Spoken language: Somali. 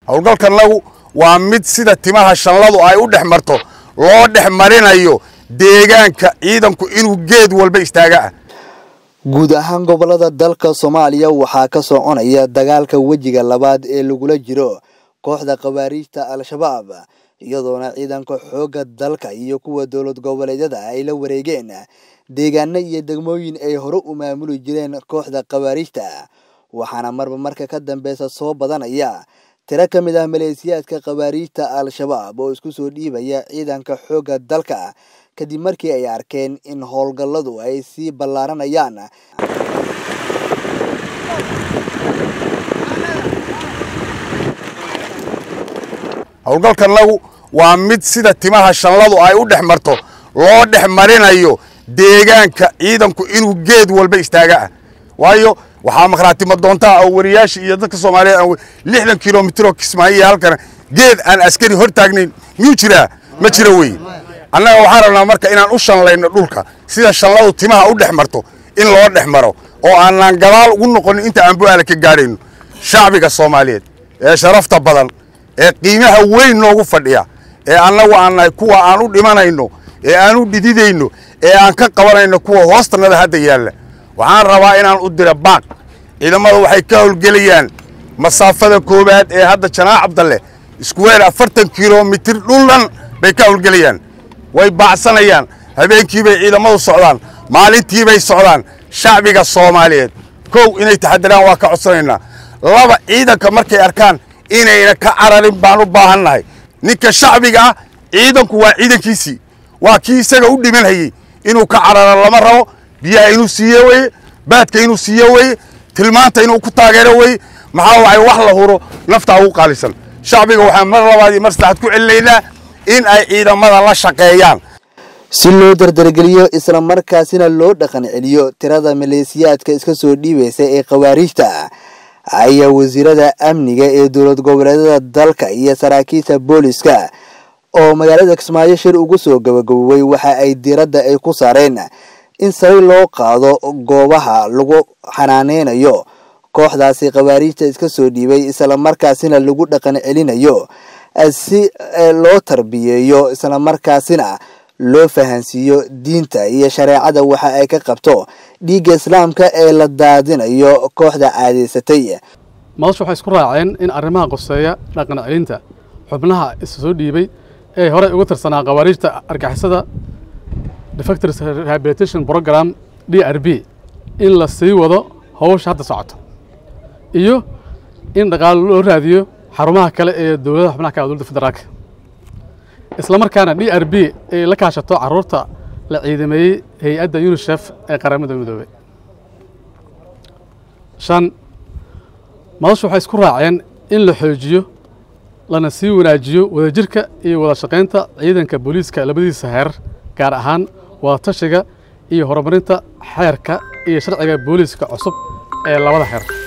howlgalkanagu waa mid sida timaha shanladu ay u dhex marto loo dhex marinayo deegaanka ciidanku inuu geed walba istaaga ah guud ahaan gobolada dalka soomaaliya waxaa ka soconaya dagaalka wejiga labaad ee lagula jiro kooxda khawaariijta al-shabaab iyadoona ciidanka xoogga dalka iyo kuwa dowlad goboleedyada ay la wareegeen deegaano iyo degmooyin ay hore u maamuli jireen kooxda khawaariijta waxaana marba marka ka dambeysa soo badanaya tiro ka mid ah maleesiyaadka khawaariijta al-shabaab oo isku soo dhiibaya ciidanka xoogga dalka kadib markii ay arkeen in howlgalladu ay sii ballaaranayaan howlgalkanagu waa mid sida timaha shanladu ay u dhex marto loo dhex marinayo deegaanka ciidanku inuu geed walba istaaga ah waayo waxaa makhraatimo doontaa oo wariyaasha iyo dadka soomaaliyeed aan lixdan kilomitiroo kismaayo halkana geed aan askari hor taagnayn miyuu jiraa ma jira wey annaga waxaan rabnaa marka inaan u shanlayno dhulka sida shanladu timaha u dhex marto in loo dhex maro oo aanaan gadaal ugu noqonin inta aan bu-aala ka gaadhayno shacbiga soomaaliyeed ee sharafta badan ee qiimaha weyn noogu fadhiya ee annagu aan nahay kuwa aan u dhimanayno ee aan u dhididayno ee aan ka qabanayno kuwa hoostannada hadda yaalla waxaan rabaa inaan u dira baaq ciidamada waxay ka howlgelayaan masaafada koowaad ee hadda janaac cabdalle iskuweer afartan kilomitir dhuldhan bay ka howlgelayaan way baacsanayaan habeenkiibay ciidamadu socdaan maalintiibay socdaan shacbiga soomaaliyeed kow inay taxadiraan waa ka codsanaynaa laba ciidanka markay arkaan inayna ka cararin baan u baahannahay ninka shacbiga ah ciidanku waa ciidankiisii waa kii isaga u dhimanhayey inuu ka cararo lama rabo biyaha inuu siiye weye baadka inuu siiye weye tilmaanta inuu ku taageero weye maxaa waay wax la huro naftaa ugu qaalisan shacbiga waxaan mar labaad iyo mar saddexaad ku celinaynaa in ay ciidamada la shaqeeyaan si loo dardargeliyo islamarkaasina loo dhaqan celiyo tirada maleesiyaadka iska soo dhiibaysa ee khawaariijta ayaa wasiirada amniga ee dowlad goboleedyada dalka iyo saraakiisha booliska oo magaalada kismaayo shir ugu soo gabagabowey waxa ay diiradda ay ku saareen in sari loo qaado goobaha lagu xanaaneynayo kooxdaasi khawaariijta iska soo dhiibay islamarkaasina lagu dhaqan celinayo si loo tarbiyeeyo islamarkaasina loo fahansiiyo diinta iyo shareecada waxa ay ka qabto dhiigga islaamka ee la daadinayo kooxda caadaysatay madashu waxay isku raaceen in arrimaha qoseeya dhaqan celinta xubnaha isa soo dhiibay ee horey uga tirsanaa khawaariijta argixisada defectors rehabilitation program d r b in la sii wado howsha hadda socoto iyo in dhaqaalo loo raadiyo xarumaha kale ee dowladaha xubnaha ka dowladda federaalka isla markaana d r b ay la kaashato caruurta la ciidameeyey hay-adda unisef ee qaramada midoobey shan madashu waxay isku raaceen in la xoojiyo lana sii wanaajiyo wadajirka iyo wada shaqaynta ciidanka booliiska labadiisa heer gaar ahaan wadatashiga iyo horumarinta xeerka iyo sharciga booliiska cusub ee labada xeer